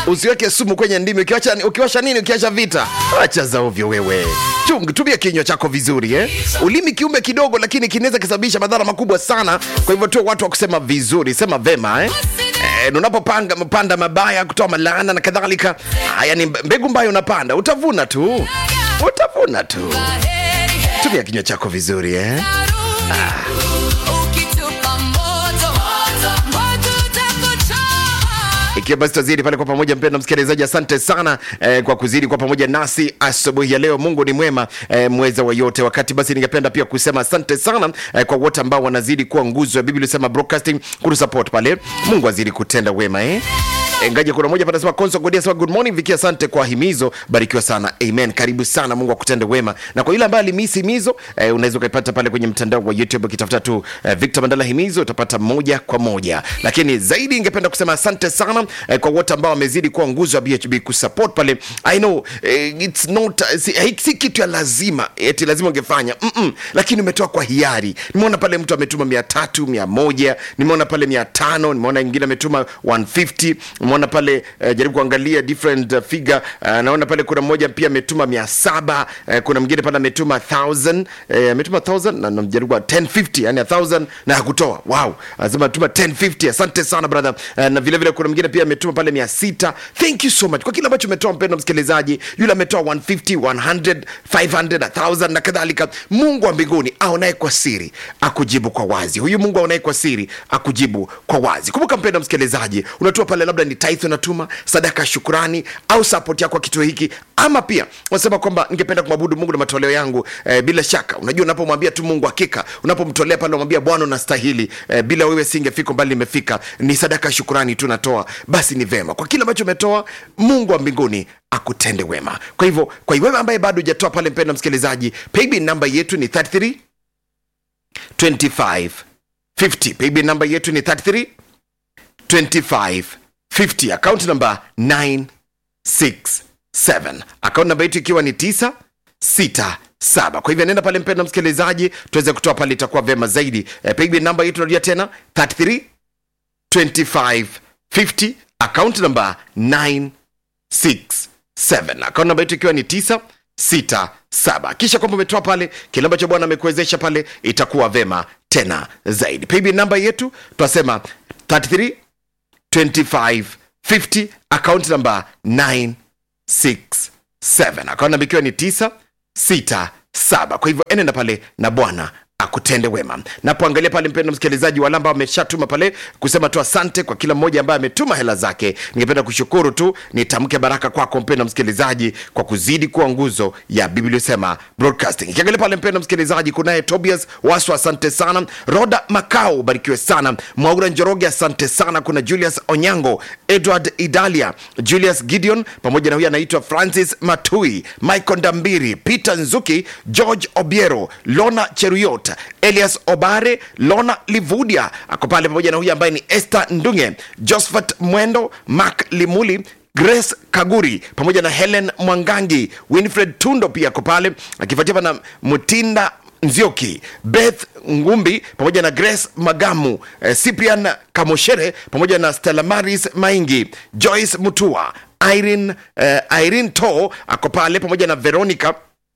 usiweke sumu kwenye ndimi ukiwacha, ukiwasha nini ukiacha vita acha za ovyo wewe Chung, tumia kinywa chako vizuri eh? ulimi kiumbe kidogo lakini kinaweza kisababisha madhara makubwa sana kwa hivyo tuwe watu wa kusema vizuri sema vema eh? Eh, unapopanga panda mabaya kutoa malaana na kadhalika haya ni mbegu mbayo unapanda utavuna tu utavuna tu tumia kinywa chako vizuri eh? ikiwa basi tazidi pale kwa pamoja mpenda msikilizaji asante sana eh, kwa kuzidi kwa pamoja nasi asubuhi ya leo mungu ni mwema eh, mweza wa yote wakati basi ningependa pia kusema asante sana eh, kwa wote ambao wanazidi kuwa nguzo ya biblia sema broadcasting kutusupport pale mungu azidi kutenda wema eh? ngaje kuna moja panasema konso godia sema good morning viki asante kwa himizo barikiwa sana amen karibu sana mungu akutende wema na kwa yule ambaye alimisi himizo eh, unaweza ukaipata pale kwenye mtandao wa youtube ukitafuta tu eh, victor mandala himizo utapata moja kwa moja lakini zaidi ingependa kusema asante sana eh, kwa wote ambao wamezidi kuwa nguzo ya bhb kusupport pale i know eh, it's not eh, si, eh, si kitu ya lazima eti lazima ungefanya Mm-mm. lakini umetoa kwa hiari nimeona pale mtu ametuma mia tatu mia moja nimeona pale mia tano nimeona ingine ametuma 150 nimeona pale uh, jaribu kuangalia different uh, figure uh, naona pale kuna mmoja pia ametuma mia saba uh, kuna mwingine pale ametuma 1000 uh, ametuma 1000 na namjaribu 1050 yani 1000 na hakutoa wow anasema tuma 1050 asante sana brother uh, na vile vile kuna mwingine pia ametuma pale 600 thank you so much kwa kile ambacho umetoa mpendo msikilizaji yule ametoa 150 100 500 1000 na kadhalika mungu wa mbinguni aonaye kwa siri akujibu kwa wazi huyu mungu aonaye kwa siri akujibu kwa wazi kumbuka mpendo msikilizaji unatoa pale labda ni tithe unatuma sadaka ya shukurani au support yako kwa kituo hiki ama pia unasema kwamba ningependa kumwabudu mungu na matoleo yangu eh, bila shaka unajua unapomwambia tu mungu hakika unapomtolea pale unamwambia bwana unastahili eh, bila wewe singefika mbali nimefika ni sadaka ya shukurani tu natoa basi ni vema kwa kile ambacho umetoa mungu wa mbinguni akutende wema kwa hivyo kwa wewe ambaye bado hujatoa pale mpenda msikilizaji paybill namba yetu ni 33 25 50 paybill namba yetu ni 33 25 50 account number 967 account namba yetu ikiwa ni 967 kwa hivyo nenda pale mpenda msikilizaji tuweze kutoa pale itakuwa vema zaidi e, paybill namba yetu narudia tena 33 25 50 account number 967 account namba yetu ikiwa ni 967 kisha kwamba umetoa pale kile ambacho bwana amekuwezesha pale itakuwa vema tena zaidi paybill namba yetu tunasema 33 2550 account number 967 account namba ikiwa ni 967 kwa hivyo enenda pale na bwana akutende wema napoangalia pale mpendo msikilizaji wale ambao ameshatuma pale kusema tu asante kwa kila mmoja ambaye ametuma hela zake ningependa kushukuru tu nitamke baraka kwako mpendo msikilizaji kwa kuzidi kuwa nguzo ya bibliosema broadcasting ikiangalia pale mpendo msikilizaji kunaye tobias wasu asante sana roda makao ubarikiwe sana mwaura njoroge asante sana kuna julius onyango edward idalia julius gideon pamoja na huyu anaitwa francis matui michael ndambiri peter nzuki george obiero lona cheruyot elias obare lona livudia ako pale pamoja na huyu ambaye ni esther ndunge josephat mwendo mak limuli grace kaguri pamoja na helen mwangangi winfred tundo pia ako pale akifuatia na mutinda nzioki beth ngumbi pamoja na grace magamu eh, cyprian kamoshere pamoja na stella maris maingi joyce mutua irene, eh, irene to ako pale pamoja na veronica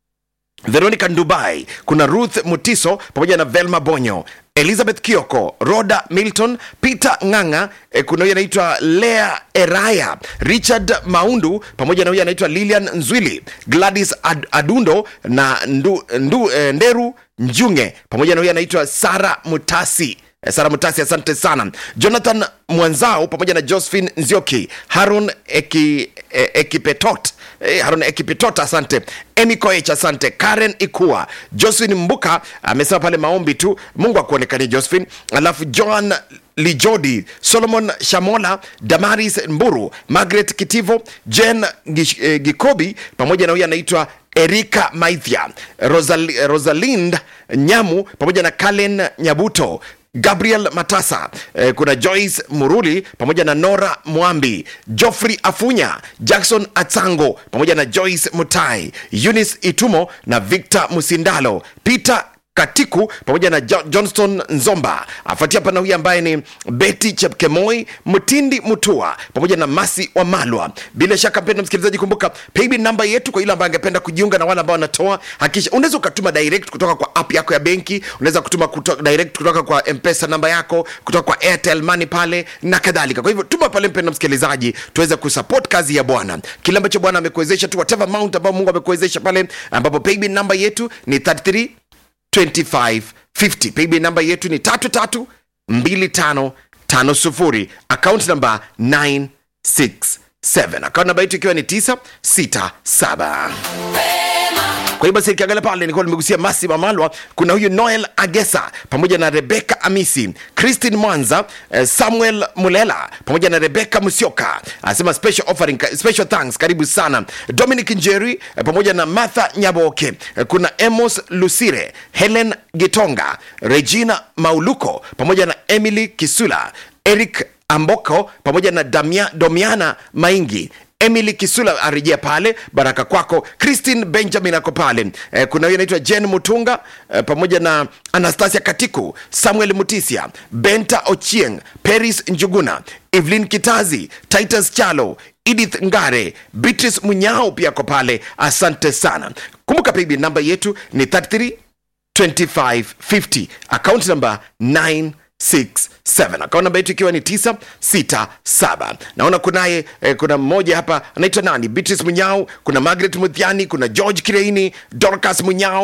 veronica ndubai kuna ruth mutiso pamoja na velma bonyo elizabeth kioko roda milton peter nganga eh, kuna huyu anaitwa lea eraya richard maundu pamoja na huyu anaitwa lilian nzwili gladys Ad, adundo na ndu, ndu, eh, nderu njunge pamoja na huyu anaitwa sara mutasi Eh, sara mutasi asante sana jonathan mwanzao pamoja na josephine nzioki haron Eki, eh, ekipetot eh, haron ekipetot asante emi koech asante karen ikua josephine mbuka amesema pale maombi tu mungu akuonekanie josephine alafu joan lijodi solomon shamola damaris mburu margaret kitivo jen Gish, eh, gikobi pamoja na huyu anaitwa erika maithia Rosal, rosalind nyamu pamoja na kalen nyabuto gabriel matasa eh, kuna joyce muruli pamoja na nora mwambi joffrey afunya jackson atsango pamoja na joyce mutai eunice itumo na victor musindalo peter katiku pamoja na Jo- johnston nzomba afuatia pana huyu ambaye ni beti chepkemoi mtindi mutua pamoja na masi wa malwa bila shaka mpenda msikilizaji kumbuka paybill namba yetu kwa yule ambaye angependa kujiunga na wale ambao wanatoa hakikisha unaweza ukatuma direct kutoka kwa app yako ya benki unaweza kutuma kuto, direct kutoka kwa mpesa namba yako kutoka kwa airtel money pale na kadhalika kwa hivyo tuma pale mpenda msikilizaji tuweze kusupport kazi ya bwana kile ambacho bwana amekuwezesha tu whatever amount ambao mungu amekuwezesha pale ambapo paybill namba yetu ni 33 2550 paybill namba yetu ni tatu tatu mbili tano tano sufuri account namba 967 account namba yetu ikiwa ni 967 kwa hiyo basi nikiangalia pale nilikuwa nimegusia masi mamalwa kuna huyu noel agesa pamoja na rebeka amisi christine mwanza eh, samuel mulela pamoja na rebeka musioka anasema special offering special thanks karibu sana dominic njeri eh, pamoja na martha nyaboke eh, kuna emos lusire helen gitonga regina mauluko pamoja na emily kisula eric amboko pamoja na Damia, domiana maingi emily kisula arejea pale baraka kwako christine benjamin ako pale eh, kuna huyo anaitwa jen mutunga eh, pamoja na anastasia katiku samuel mutisia benta ochieng peris njuguna evelyn kitazi titus chalo edith ngare beatrice munyao pia ako pale asante sana kumbuka paybill namba yetu ni 33 2550 account number 967 account namba yetu ikiwa ni 967 naona kunaye eh, kuna mmoja hapa anaitwa nani beatrice munyao kuna margaret mudhiani kuna george kireini dorcas munyao